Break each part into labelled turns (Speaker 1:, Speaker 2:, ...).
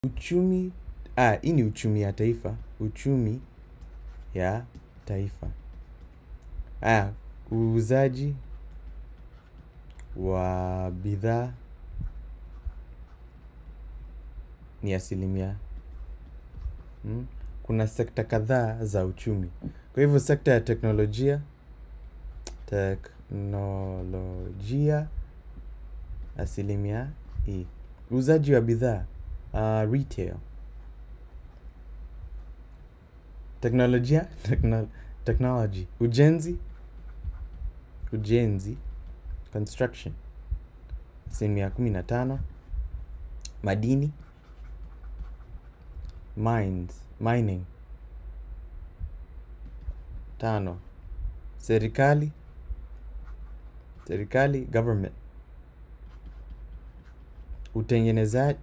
Speaker 1: uchumi ah, hii ni uchumi ya taifa uchumi ya taifa ah, uuzaji wa bidhaa ni asilimia mm? kuna sekta kadhaa za uchumi kwa hivyo sekta ya teknolojia teknolojia asilimia hii uuzaji wa bidhaa uh, retail teknolojia techno, technology ujenzi ujenzi construction asilimia kumi na tano madini mines mining tano serikali serikali government utengeneza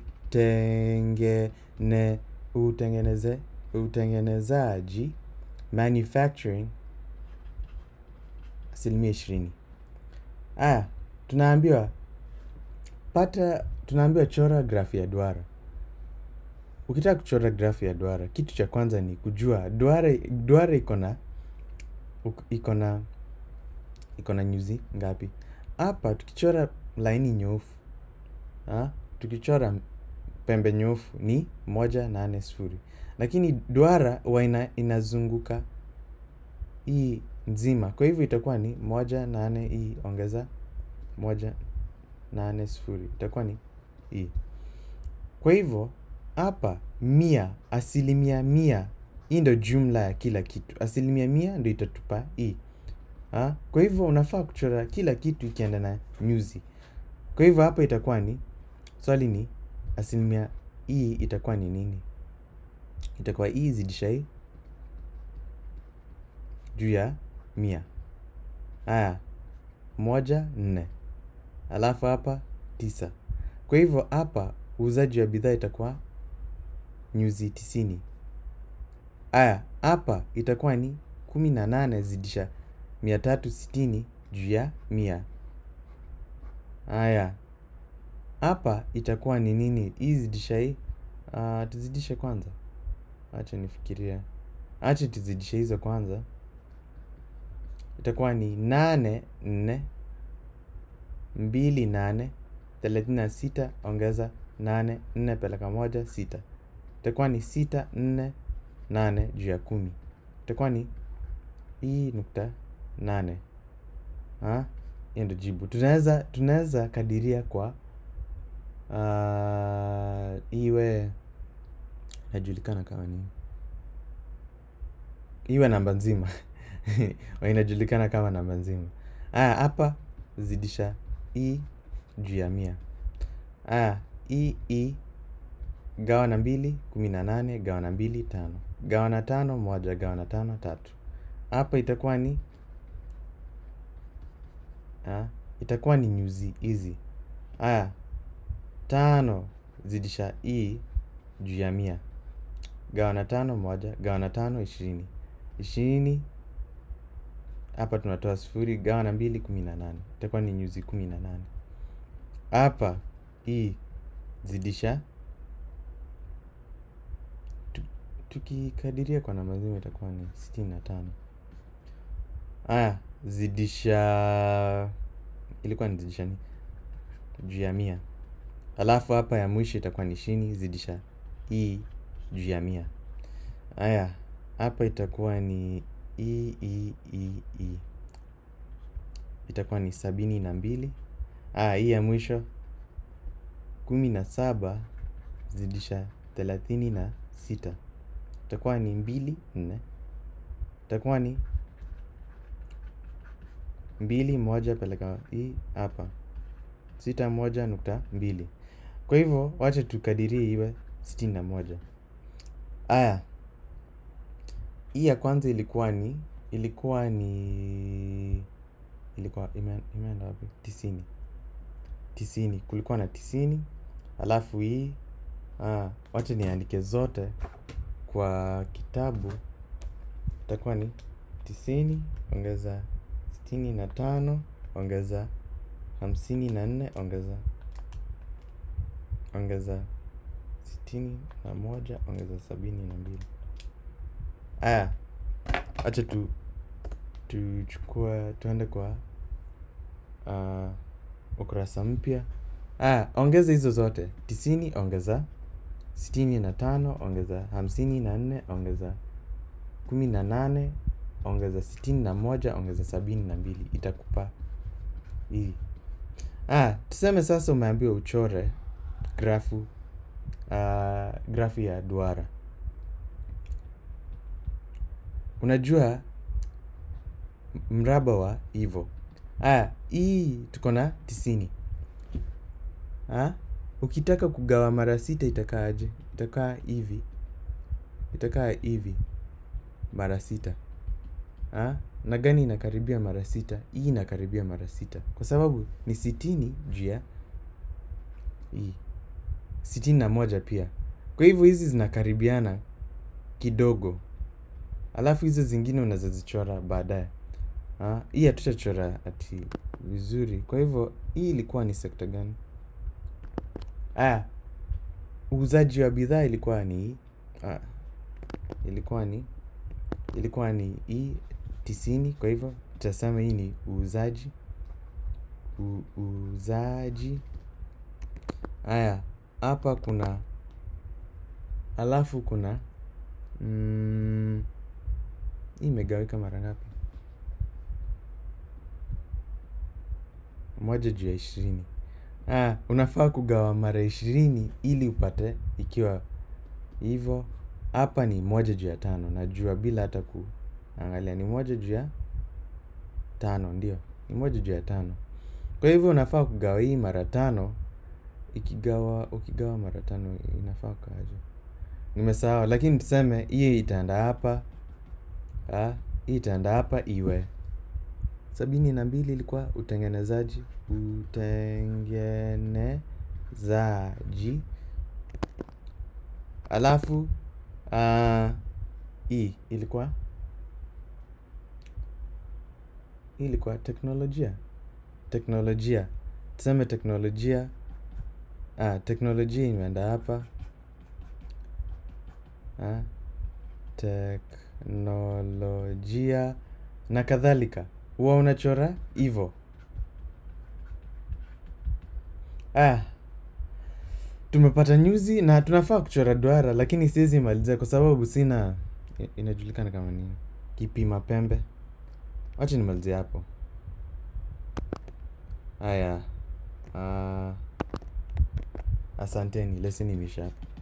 Speaker 1: utengene utengeneze utengenezaji manufacturing asilimia ishirini aya tunaambiwa pata tunaambiwa chora grafu ya duara ukitaka kuchora grafu ya duara kitu cha kwanza ni kujua duara duara iko na iko na iko na nyuzi ngapi hapa tukichora laini nyoofu ha? tukichora pembe nyoofu ni moja nane sifuri lakini duara huwa ina, inazunguka hii nzima kwa hivyo itakuwa ni moja nane hii ongeza moja nane sifuri itakuwa ni hii kwa hivyo hapa mia asilimia mia hii ndo jumla ya kila kitu asilimia mia ndo itatupa hii ha? kwa hivyo unafaa kuchora kila kitu ikienda na nyuzi kwa hivyo hapa itakuwa ni swali ni asilimia hii itakuwa ni nini itakuwa hii zidisha hii juu ya mia haya moja nne alafu hapa tisa kwa hivyo hapa uuzaji wa bidhaa itakuwa nyuzi tisini haya hapa itakuwa ni kumi na nane zidisha mia tatu sitini juu ya mia haya hapa itakuwa ni nini hii zidisha hii uh, tuzidishe kwanza acha nifikiria acha tuzidishe hizo kwanza itakuwa ni nane nne mbili nane thelathini na sita ongeza nane nne peleka moja sita itakuwa ni sita nne nane juu ya kumi itakuwa ni hii nukta nane hiyo ndo jibu tunaweza tunaweza kadiria kwa uh, iwe inajulikana kama nini iwe namba nzima inajulikana kama namba nzima aya hapa zidisha i juu ya mia aya i i gawa na mbili kumi na nane gawa na mbili tano gawa na tano moja gawa na tano tatu hapa itakuwa ni ha? itakuwa ni nyuzi hizi aya tano zidisha i juu ya mia gawa na tano moja gawa na tano ishirini ishirini hapa tunatoa sifuri gawa na mbili kumi na nane itakuwa ni nyuzi kumi na nane hapa hii zidisha tukikadiria kwa namba zima itakuwa ni sitini na tano aya zidisha ilikuwa ni zidisha ni juu ya mia alafu hapa ya mwisho itakuwa ni ishirini zidisha hii juu ya mia haya hapa itakuwa ni i i i i itakuwa ni sabini na mbili aya hii ya mwisho kumi na saba zidisha thelathini na sita itakuwa ni mbili nne itakuwa ni mbili moja peleka hii hapa sita moja nukta mbili kwa hivyo wacha tukadirie iwe sitini na moja aya hii ya kwanza ilikuwa ni ilikuwa ni ilikuwa ime, imeenda wapi tisini tisini kulikuwa na tisini alafu hii ah, wacha niandike zote kwa kitabu itakuwa ni tisini ongeza sitini na tano ongeza hamsini na nne ongeza ongeza sitini na moja ongeza sabini na mbili aya acha tu tuchukua tuende kwa uh, ukurasa mpya aya ongeza hizo zote tisini ongeza sitini na tano ongeza hamsini na nne ongeza kumi na nane ongeza sitini na moja ongeza sabini na mbili itakupa hii ah, tuseme sasa umeambiwa uchore grafu uh, grafu ya duara unajua m- mraba wa hivo aya hii tuko na tisini ah, ukitaka kugawa mara sita itakaa aje itakaa hivi itakaa hivi mara sita ah? na gani inakaribia mara sita hii inakaribia mara sita kwa sababu ni sitini juu ya hii sitini na moja pia kwa hivyo hizi zinakaribiana kidogo alafu hizo zingine unazozichora baadaye Ah, hii hatutachora ati vizuri kwa hivyo hii ilikuwa ni sekta gani aya uuzaji wa bidhaa ilikuwa ni ah, ilikuwa ni ilikuwa ni hii tisini kwa hivyo tutasema hii ni uuzaji U, uuzaji haya hapa kuna alafu kuna mm, hii imegawika mara ngapi moja juu ya ishirini ah, unafaa kugawa mara ishirini ili upate ikiwa hivyo hapa ni moja juu ya tano najua bila hata kuangalia ni moja juu ya tano ndio ni moja juu ya tano kwa hivyo unafaa kugawa hii mara tano ikigawa ukigawa mara tano inafaa kaaje nimesahau lakini tuseme hii itaenda hapa ah, hii itaenda hapa iwe sabini na mbili ilikuwa utengenezaji utengenezaji alafu uh, hii ilikuwa hii ilikuwa teknolojia teknolojia tuseme teknolojia ah, teknolojia imeenda hapa ah, teknolojia na kadhalika huwa unachora hivo ah, tumepata nyuzi na tunafaa kuchora duara lakini siwezi maliza kwa sababu sina i- inajulikana kama nini kipima pembe wacha nimalizie hapo haya ah, asanteni leseni imeisha hapa